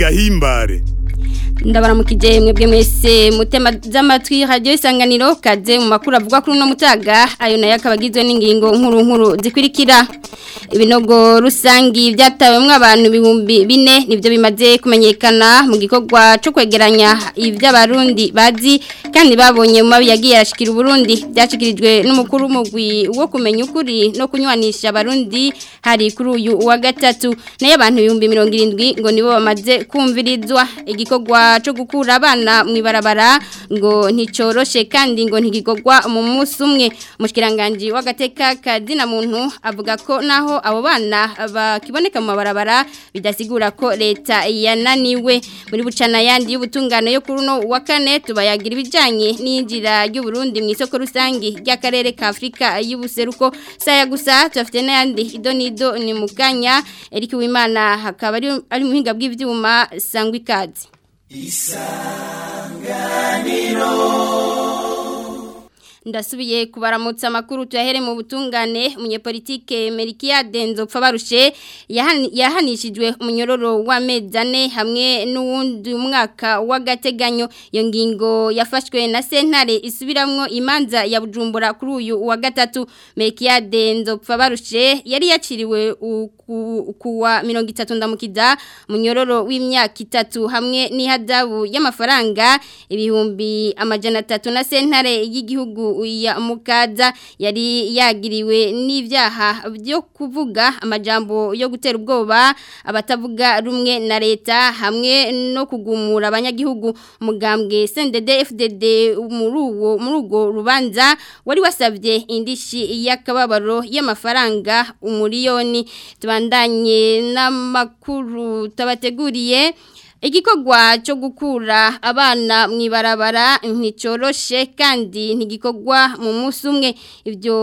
gahimbare ndabaramukije mwebwe mwese mutema z'amatwi radio isanganiro kaze mu makuru avuga kuri no mutaga ayo nayo akabagizwe n'ingingo nkuru nkuru zikurikira ibinogo rusangi byatawemwe abantu ibihumbi bine nibyo bimaze kumenyekana mu gikorwa cyo kwegeranya iby'abarundi bazi kandi babonye mu mabi yagiye arashikira uburundi byashikirijwe n'umukuru w'umugwi wo kumenya ukuri no kunywanisha abarundi hari kuri uyu wa gatatu nayo abantu ibihumbi mirongo irindwi ngo nibo bamaze kumvirizwa igikorwa cyo gukura abana mu ibarabara ngo nticoroshe kandi ngo ntigigogwa mu munsi umwe umushyikiranganji w'agateka kazina muntu avuga ko naho abo bana bakiboneka mu mabarabara bidasigura ko leta yananiwe muri bucana yandi y'ubutungane yo kuri uno wa kane tubayagira ibijyanye n'iyinjira ry'uburundi mu isoko rusange ry'akarere ka afurika y'ubuseruko saya gusa tubafite n'ayandi ido n'ido ni mu kanya erike wimana hakaba ari muhinga bw'ibyuma sangwa ikaze isanganiro ndasubiye kubaramutsa amakuru tuyahere mu butungane umunyepolitike Merikia Denzo Pfabarushe yahanishijwe umunyororo w'amezi ane hamwe n'uwundi mwaka w'agateganyo iyo ngingo yafashwe na sentare isubiramwo imanza ya Bujumbura kuri uyu wa gatatu Merikia Denzo Pfabarushe yari yaciriwe kuwa mirongo itatu ndamukiza munyororo w'imyaka itatu hamwe n'ihadabu y'amafaranga ibihumbi amajana atatu na sentare y'igihugu ya mukaza yari yagiriwe n'ibyaha byo kuvuga amajambo yo gutera ubwoba abatavuga rumwe na leta hamwe no kugumura abanyagihugu umugambwe CNDD FDD muri uwo muri ugo rubanza wari wasabye indishi y'akababaro y'amafaranga umuriyoni tubandanye n'amakuru tabateguriye igikorwa cyo gukura abana mu ibarabara nticoroshe kandi ntigikorwa mu munsi umwe ibyo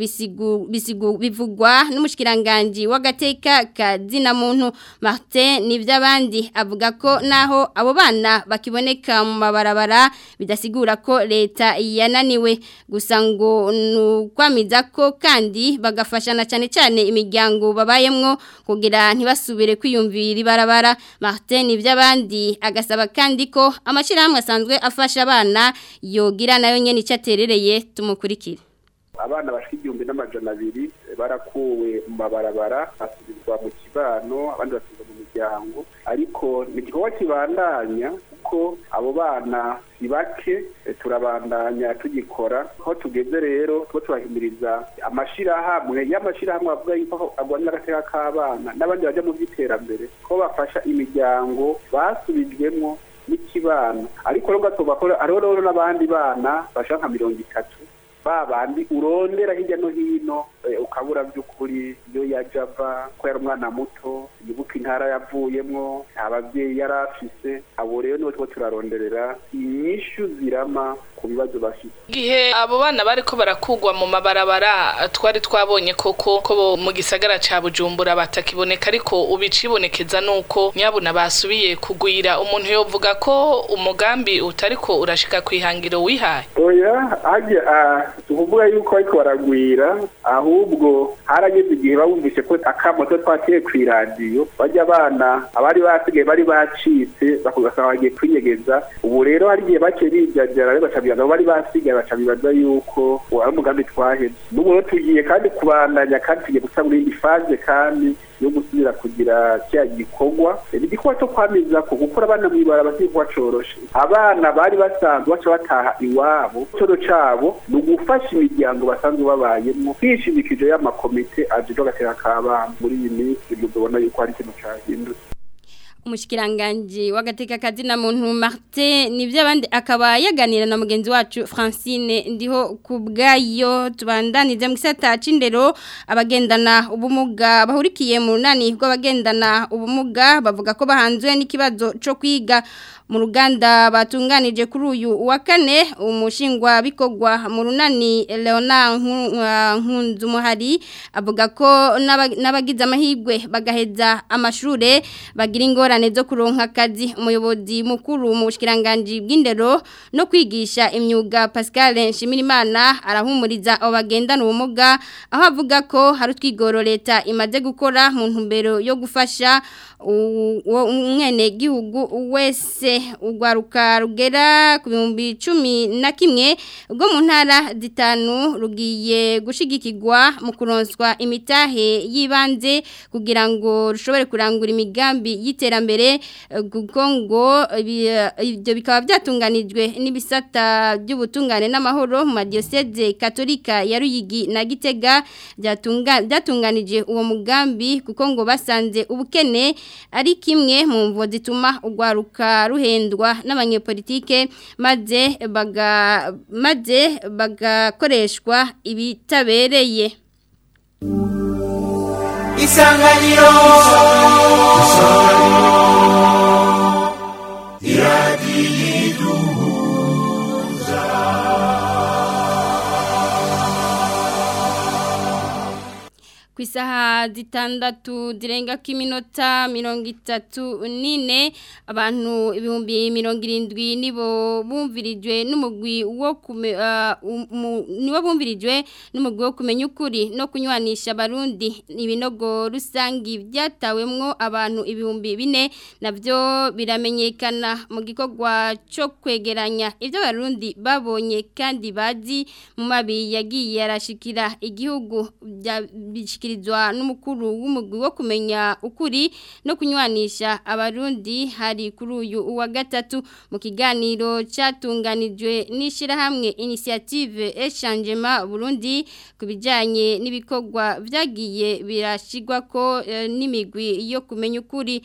bivugwa n'umushyikiranganji w'agateka kazina muntu Martin n'iby'abandi avuga ko naho abo bana bakiboneka mu mabarabara bidasigura ko leta yananiwe gusa ngo ni ukwamiza ko kandi bagafashana cyane cyane imiryango babayemwo kugira ntibasubire kwiyumvira ibarabara Martin n'iby'abandi agasaba kandi ko amashyirahamwe asanzwe afasha abana yogira nayo nyine icyo aterereye tumukurikire abana bashika igihumbi n'amajana abiri barakuwe mu mabarabara basubizwa mu kibano abandi basubizwa mu miryango ariko ni igikorwa kibandanya kuko abo bana si bake turabandanya tugikora aho tugeze rero tuba tubahimiriza amashyirahamwe y'amashyirahamwe avuga yuko agwanira agateka k'abana n'abandi bajya mu by'iterambere ko bafasha imiryango basubijwemo n'ikibano ariko rero gatoba ko hariho rero n'abandi bana bashaka nka mirongo itatu ba bandi urondera hirya no hino ukabura by'ukuri iyo yajya ava ko yari umwana muto yibuka intara yavuyemo nta babyeyi yari afise abo rero nibo tuba turaronderera inyishu zirama ku bibazo bafite igihe abo bana bari ko barakugwa mu mabarabara twari twabonye koko ko mu gisagara ca bujumbura batakiboneka ariko ubicibonekeza nuko nyabuna basubiye kugwira umuntu yovuga ko umugambi utariko urashika kwihangiro wihaye oya hajya tukuvuga yuko ariko baragwira ahubwo harageze igihe bawumvise ko akamoto twakiriye ku iradiyo bajya abana abari basigaye bari bacitse bakugasanga bagiye kwinyegeza ubu rero hari igihe bake bijajara bacabibaza bari basigaye bacabibaza yuko wari umugambi twaheze n'ubu rero tugiye kandi kubandanya kandi tugiye gusa muri indi faze kandi yo gusubira kugira cya gikorwa ni igikorwa cyo kwamiza ko gukora abana mu ibara batigwa coroshe abana bari basanzwe baca bataha iwabo cyo cabo ni ugufasha imiryango basanzwe babayemo kwishimikije y'amakomite ajejwe agateka k'abana muri iyi minsi muzobona yuko hari ikintu cahindutse umushyikiranganji w'agateka kazina muntu Martin nibyo abandi akaba yaganira na mugenzi wacu Francine ndiho ku bwayo tubandanize mu gisata c'indero abagendana ubumuga bahurikiye mu runani rw'abagendana ubumuga bavuga ko bahanzwe n'ikibazo cyo kwiga mu ruganda batunganije kuri uyu wa kane umushingwa bikogwa mu runani Leonard Nkunzumuhari avuga ko n'abagize amahirwe bagaheza amashure bagira ingorane ingorane zo kuronka akazi umuyobozi mukuru mu bushikiranganje bw'indero no kwigisha imyuga Pascal Nshimirimana arahumuriza abo bagendana ubumuga aho avuga ko hari utwigoro leta imaze gukora mu ntumbero yo gufasha umwene gihugu wese ugwaruka rugera ku bihumbi cumi na kimwe ubwo mu ntara zitanu rugiye gushigikirwa mu kuronswa imitahe y'ibanze kugira ngo rushobore kurangura imigambi y'iterambere kuko ngo ibyo bikaba byatunganijwe n'ibisata by'ubutungane n'amahoro mu madiyoseze katolika ya Ruyigi na Gitega byatunganije uwo mugambi kuko ngo basanze ubukene ari kimwe mu mvo zituma urwaruka ruhendwa n'abanyepolitike maze baga maze bagakoreshwa ibitabereye isanganiro iradiyo ku isaha zitandatu zirenga k'iminota mirongo itatu n'ine abantu ibihumbi mirongo irindwi nibo bumvirijwe n'umugwi wo kume nibo bumvirijwe n'umugwi wo kumenya ukuri no kunywanisha abarundi ibinogo rusangi byatawemwo abantu ibihumbi bine nabyo biramenyekana mu gikorwa cyo kwegeranya ibyo abarundi babonye kandi bazi mu mabi yagiye arashikira igihugu bishyikirizwa n'umukuru w'umugwi wo kumenya ukuri no kunywanisha abarundi hari kuri uyu uwa gatatu mu kiganiro cyatunganijwe n'ishyirahamwe inisiyative eshangema burundi ku bijyanye n'ibikorwa byagiye birashyirwa ko n'imigwi yo kumenya ukuri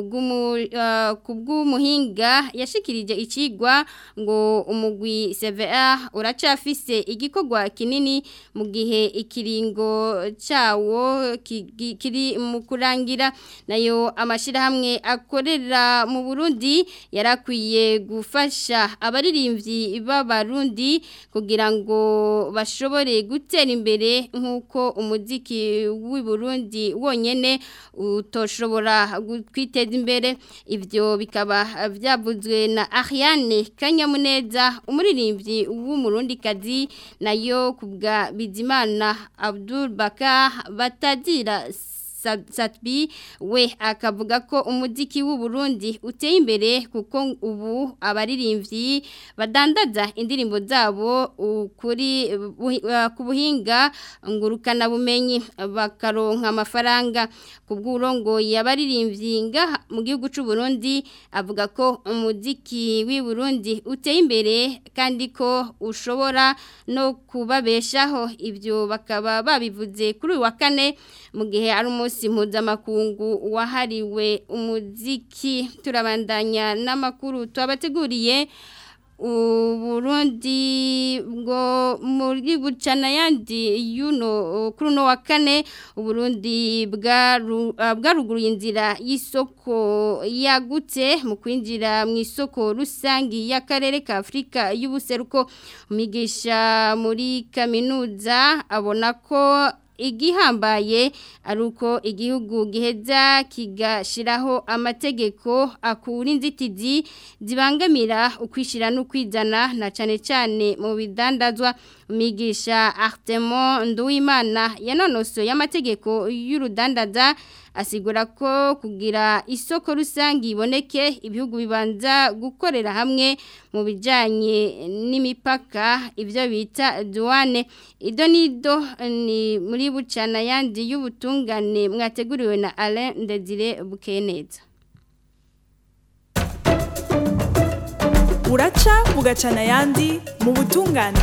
ku bw'umuhinga yashikirije ikigwa ngo umugwi CVR uracafise igikorwa kinini mu gihe ikiringo cyawo kiri mu kurangira nayo amashyirahamwe akorera mu Burundi yarakwiye gufasha abaririmbyi b'abarundi kugira ngo bashobore gutera imbere nk'uko umuziki w'i Burundi wonyene utoshobora kwiteza imbere ibyo bikaba byavuzwe na Ariane Kanyamuneza umuririmbyi w'umurundikazi nayo kubwa Bizimana Abdul Bakar batazira Satbi we akavuga ko umuziki w'u Burundi uteye imbere kuko ubu abaririmbyi badandaza indirimbo zabo kuri ku buhinga ngurukana bumenyi bakaronka amafaranga ku bw'urongo yabaririmbyi ngaha mu gihugu cy'u Burundi avuga ko umuziki w'i Burundi uteye imbere kandi ko ushobora no kubabeshaho ibyo bakaba babivuze kuri uyu wa kane mu gihe ari umunsi mpuzamakungu wahariwe umuziki turabandanya n'amakuru tubabateguriye uburundi ngo muri bucana yandi yuno kuri uno wa kane uburundi bwaruguruye inzira y'isoko yagutse mu kwinjira mu isoko rusangi y'akarere ka afurika y'ubuseruko umigisha muri kaminuza abona ko igihambaye ari uko igihugu giheza kigashiraho amategeko akura inzitizi zibangamira ukwishyira n'ukwizana na cyane cyane mu bidandazwa umigisha Artemon Nduwimana yanonosoye y'amategeko y'urudandaza asigura ko kugira isoko rusange iboneke ibihugu bibanza gukorera hamwe mu bijyanye n'imipaka ibyo bita duwane ido n'ido ni muri bucana yandi y'ubutungane mwateguriwe na Alain Ndezire Bukeneza uraca bugacana yandi mu butungane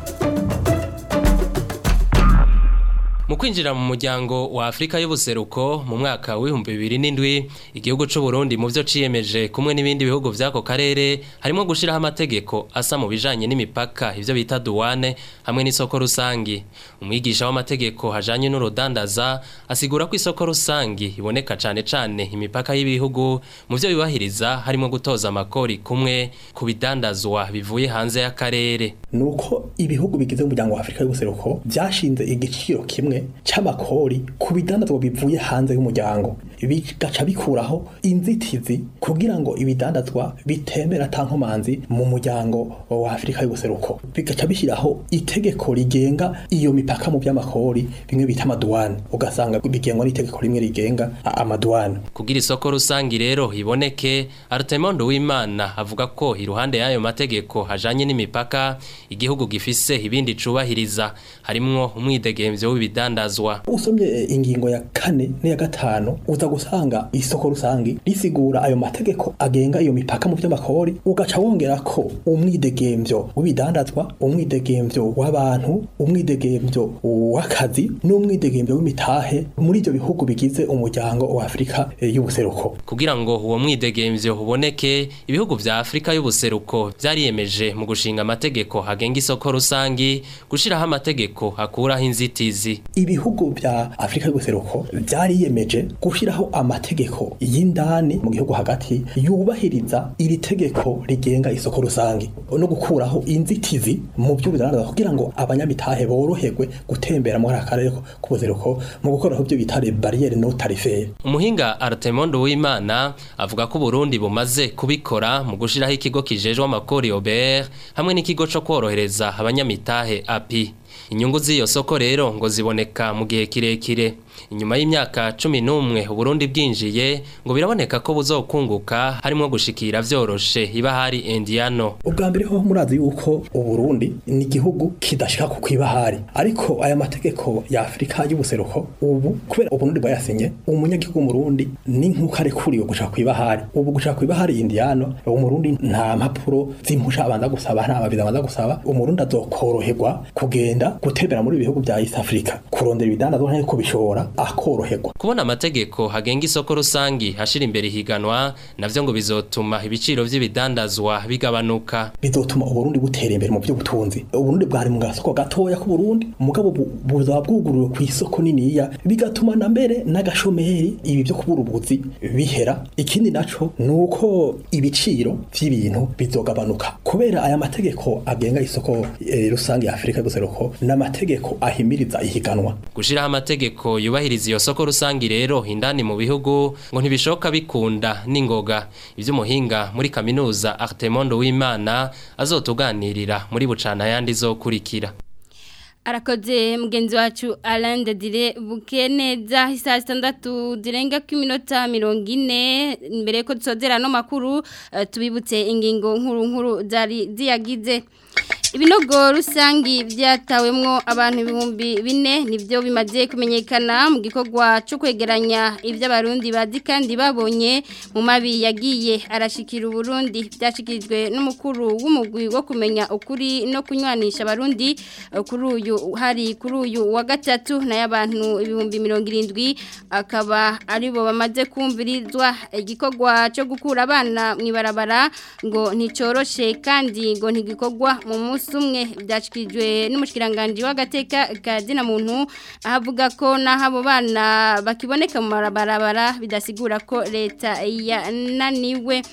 mu kwinjira mu muryango wa Afrika y'ubuseruko mu mwaka w'ibihumbi bibiri n'indwi igihugu cy'u Burundi mu byo ciyemeje kumwe n'ibindi bihugu by'ako karere harimo gushiraho amategeko asa mu bijanye n'imipaka ivyo bita douane hamwe n'isoko rusangi umwigisha w'amategeko hajanye n'urudandaza asigura ko isoko rusangi iboneka cane cane imipaka y'ibihugu mu byo bibahiriza harimo gutoza amakori kumwe ku bidandazwa bivuye hanze y'akarere nuko ibihugu bigize umuryango wa Afrika y'ubuseruko byashinze igiciro kimwe c'amakori ku bidandazwa bivuye hanze y'umuryango bigaca bikuraho inzitizi kugira ngo ibidandazwa bitembera atankomanzi mu muryango wa Afrika y'ubuseruko bigaca bishyiraho itegeko rigenga iyo mipaka mu by'amakori bimwe bita amaduwane ugasanga bigengwa n'itegeko rimwe rigenga amaduwane kugira isoko rusangi rero iboneke Artemondo w'Imana avuga ko iruhande y'ayo mategeko hajanye n'imipaka igihugu gifise ibindi cubahiriza harimwo umwidegemvyo w'ibidandazwa usomye ingingo ya kane n'iya gatanu uza gusanga isoko rusangi risigura ayo mategeko agenga iyo mipaka mu by'amakori ugaca wongera ko umwidegemvyo w'ibidandazwa umwidegemvyo w'abantu umwidegemvyo w'akazi n'umwidegemvyo w'imitahe muri ibyo bihugu bigize umuryango wa Afrika y'ubuseruko kugira ngo uwo mwidegemvyo uboneke ibihugu vya Afrika y'ubuseruko vyariyemeje mu gushinga amategeko hagenga isoko rusangi gushiraho amategeko akuraho inzitizi ibihugu vya Afrika y'ubuseruko byariyemeje gushiraho amategeko y'indani mu gihugu hagati yubahiriza iri tegeko rigenga isoko rusangi no gukuraho inzitizi mu by'ubudandaza kugira ngo abanyamitahe boroherwe gutembera muri aka karere k'ubuseruko mu gukoraho ibyo bita barriere no tarifaire umuhinga Artemondo w'Imana avuga ko Burundi bumaze kubikora mu gushiraho ikigo kijejwe amakori OBR hamwe n'ikigo co kworohereza abanyamitahe API inyungu z'iyo soko rero ngo ziboneka mu gihe kirekire inyuma y'imyaka cumi n'umwe uburundi bwinjiye ngo biraboneka ko buzokunguka harimo gushikira vyoroshe ibahari indiano ubwa mbere ho murazi yuko uburundi ni igihugu kidashika ku kwibahari ariko aya mategeko ya afurika y'ubuseruko ubu kubera uburundi bwayasinye umunyagihugu w'umurundi ni nk'uko arekuriwe gushaka kwibahari ubu gushaka kwibahari indiano umurundi nta mpapuro z'impusha abanza gusaba nta mabiza abanza gusaba umurundi azokoroherwa kugenda gutembera muri ibihugu bya East Africa kurondera ibidandazwa nko kubishora akoroherwa kubona amategeko hagenga isoko rusangi hashira imbere higanwa navyo ngo bizotuma ibiciro vy'ibidandazwa bigabanuka bizotuma uburundi butera imbere mu by'ubutunzi uburundi bwari mu gasoko gatoya ku Burundi mugabo buzaba bwugururiwe ku isoko niniya bigatuma na mbere n'agashomeri ibi byo kubura ubuzi bihera ikindi naco nuko ibiciro vy'ibintu bizogabanuka kubera aya mategeko agenga isoko e, rusangi ya Afrika guseruko n'amategeko ahimiriza ihiganwa gushiraho amategeko yubahiriza iyo soko rusangi rero indani mu bihugu ngo ntibishoka bikunda n'ingoga ivy'umuhinga muri kaminuza Artemondo w'Imana azotuganirira muri bucana yandi zokurikira arakoze mugenzi wacu Alain de Dire bukeneza isa 6 zirenga ku minota 40 mbere ko tsozera no makuru uh, tubibutse ingingo nkuru nkuru zari ziyagize ibinogo rusangi byatawemwo abantu ibihumbi bine nibyo bimaze kumenyekana mu gikorwa cyo kwegeranya iby'abarundi bazi kandi babonye mu mabi yagiye arashikira uburundi byashikirijwe n'umukuru w'umugwi wo kumenya ukuri no kunywanisha abarundi kuri uyu hari kuri uyu wa gatatu n'abantu ibihumbi mirongo irindwi akaba aribo bamaze kumvirizwa igikorwa cyo gukura abana mu ibarabara ngo nticoroshe kandi ngo ntigikorwa mu munsi umwe byashyikirijwe n'umushyiranganje w'agateka ka zina muntu ahavuga ko n'aho abo bana bakiboneka mu marabarabara bidasigura ko leta yananiwe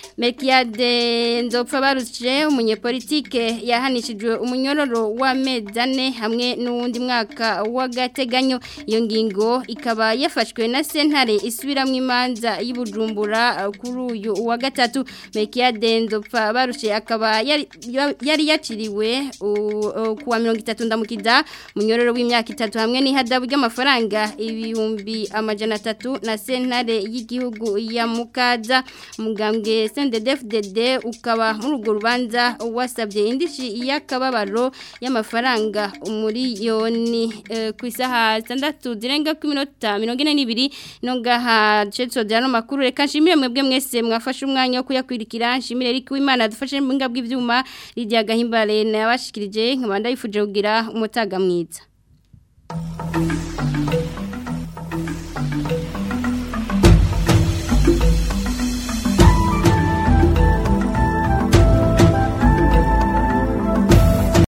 Mekiade nzopfa barushe umunyepolitike yahanishijwe umunyororo w'amezi ane hamwe n'uwundi mwaka w'agateganyo iyo ngingo ikaba yafashwe na sentare isubiramo imanza y'ubujumbura kuri uyu wa gatatu Mekiade nzopfa barushe akaba yari yaciriwe kuwa mirongo itatu ndamukiza umunyororo w'imyaka itatu hamwe n'ihadabu ry'amafaranga ibihumbi amajana atatu na sentare y'igihugu ya mukaza umugambwe CNDD-FDD ukaba muri urwo rubanza wasabye indishi y'akababaro y'amafaranga umuriyoni ku isaha zitandatu zirenga ku minota mirongo ine n'ibiri no ngaha cetso no makuru reka nshimire mwebwe mwese mwafashe umwanya wo kuyakwirikira nshimire Eric Wimana dufashe mu ngabwe bw'ivyuma Lydia Gahimbare nabashikirije nkabanda yifuje kugira umutaga mwiza